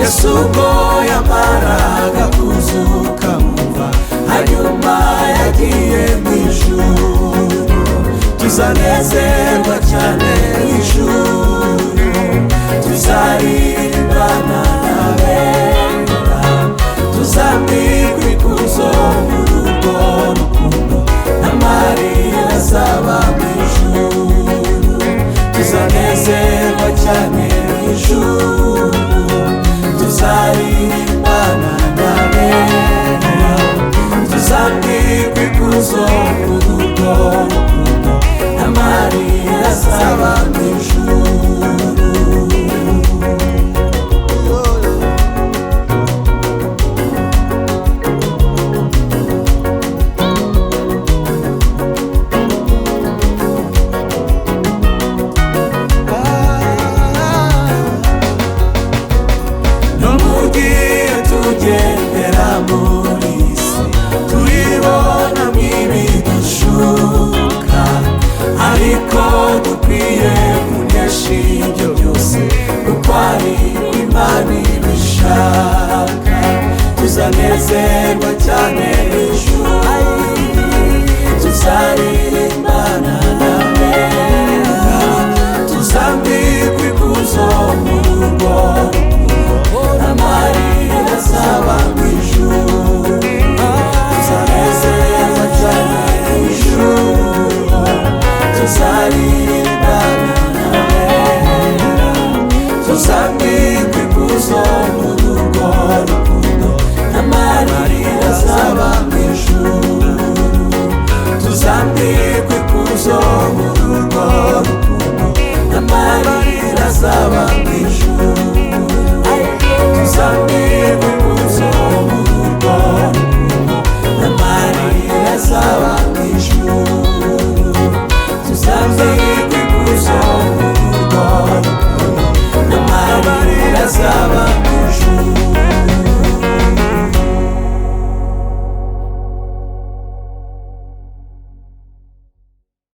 yesu ubwo yamaraga kuzuka muva hanyuma yagiye mu ijuru tuzanezerwa cyane mu ijuru tuzaririmbana n'abera tuzambikwa ikuzo mu rugo rukundo na mariya azaba mu ijuru tuzanezerwa cyane mu ijuru tuzaririmbana n'abera tuzambikwa ikuzo mu rugo rukundo na mariya azaba mu ijuru n'umugiye tugendera muri isi turibona mwibi dushuka ariko dukwiye kunesha ibyo byose kuko ari imana ibishaka tuzanezerwa cyane ejo